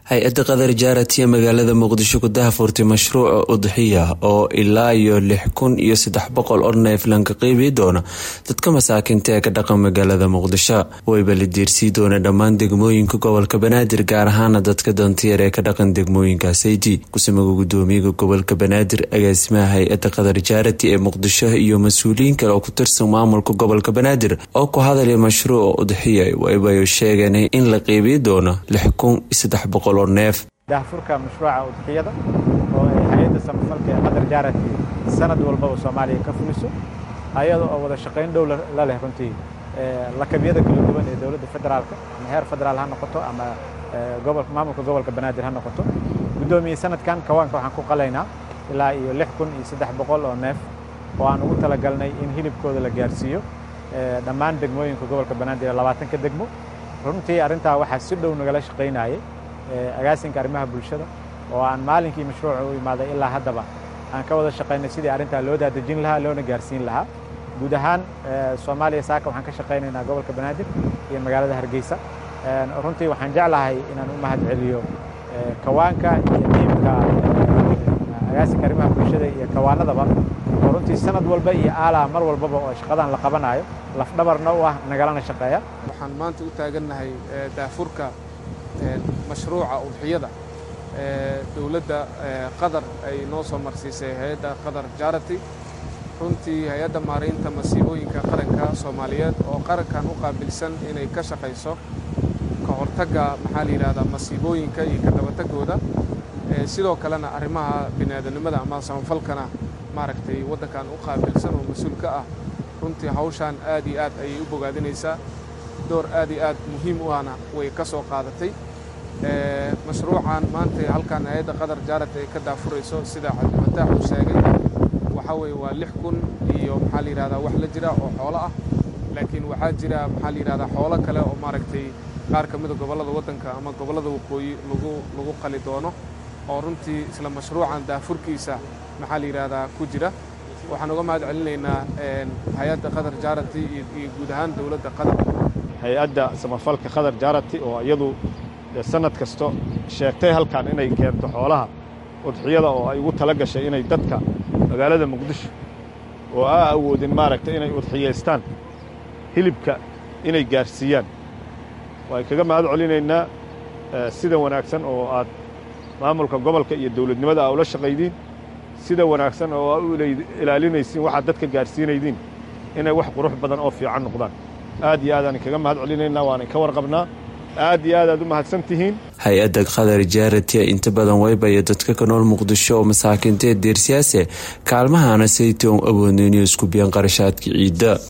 hay-adda qadar jaarati ee magaalada muqdisho ku dahafurtay mashruuca udxiya oo ilaa iyo lix kun iyo saddex boqol oo neef lanka qeybi doona dadka masaakinta ee ka dhaqan magaalada muqdisho wayba la diirsii doona dhammaan degmooyinka gobolka banaadir gaar ahaana dadka dantiyar ee ka dhaqan degmooyinka sayti kusimaga gudoomiyaga gobolka banaadir agaasimaha hay-adda qadar jaarati ee muqdisho iyo mas-uuliyiin kale oo ku tirsan maamulka gobolka banaadir oo ku hadalaya mashruuca udxiya waybayo sheegeen in la qeybi doono lix kun iyo saddex boqol daahfurka mashruuca udxiyada oo ay hay-adda samafalka ee qadar jaarati sanad walbaba soomaaliya ka fuliso ayada oo wada shaqayn dhow la leh runtii lakabyada kala duwan ee dowladda federaalka ama heer federaal ha noqoto ama maamulka gobolka banaadir ha noqoto guddoomiye sanadkan kawaanka waxaan ku qalaynaa ilaa iyo lix kun iyo saddex boqol oo neef oo aan ugu talagalnay in hilibkooda la gaarsiiyo dhammaan degmooyinka gobolka banaadir labaatanka degmo runtii arrintaa waxaa si dhow nagala shaqaynayay agaasinka arrimaha bulshada oo aan maalinkii mashruuca u imaaday ilaa haddaba aan ka wada shaqaynay sidii arrintaa loo daadejin lahaa loona gaarsiin lahaa guud ahaan soomaaliya saaka waxaan ka shaqaynaynaa gobolka banaadir iyo magaalada hargeysa runtii waxaan jeclahay inaan u mahad celiyo kawaanka iyo tiimka agaasinka arrimaha bulshada iyo kawaanadaba oo runtii sanad walba iyo aalaa mar walbaba oo shaqadan la qabanayo lafdhabarna u ah nagalana shaqeeya waxaan maanta u taagannahay daafurka mashruuca udxiyada dowladda qatar ay noo soo marsiisay hay-adda qatar jarati runtii hay-adda maaraynta masiibooyinka qaranka soomaaliyeed oo qarankan u qaabilsan inay ka shaqayso ka hortagga maxaa la yidhahdaa masiibooyinka iyo ka dabatagooda sidoo kalena arrimaha biniaadanimada ama samafalkana maaragtay waddankan u qaabilsan oo mas-uul ka ah runtii hawshaan aad iyo aad ayay u bogaadinaysaa door aad iyo aad muhiim u ahna way ka soo qaadatay mashruucan maanta halkan hay-adda qatar jaarat ay ka daafurayso sida cabdifataax uu sheegay waxaa weeye waa lix kun iyo maxaa la yidhahdaa wax la jira oo xoolo ah laakiin waxaa jira maxaa la yidhahdaa xoolo kale oo maaragtay qaar ka mida gobollada waddanka ama gobollada waqooyi lagu lagu qali doono oo runtii isla mashruucan daafurkiisa maxaa la yidhahdaa ku jira waxaan uga mahad celinaynaa hay-adda qatar jaarati iyo guud ahaan dowladda qatar hay-adda samafalka qatar jaarati oo iyadu sanad kasto sheegtay halkan inay keento xoolaha udxiyada oo ay ugu tala gashay inay dadka magaalada muqdisho oo aa awoodin maaragtay inay udxiyaystaan hilibka inay gaarsiiyaan waan kaga mahad celinaynaa sida wanaagsan oo aad maamulka gobolka iyo dawladnimada aa ula shaqaydiin sida wanaagsan oo aa u ilaalinaysiin waxaad dadka gaarsiinaydiin inay wax qurux badan oo fiican noqdaan aad iyo aadaan kaga mahad celinaynaa waana ka warqabnaa aad iyo aad aad u mahadsan tihiin hay-adda qadar jaarati inta badan waybaya dadka ka nool muqdisho oo masaakiinta ee deersiyaase kaalmahana saytoon awoodna inay isku biyaan qarashaadka ciidda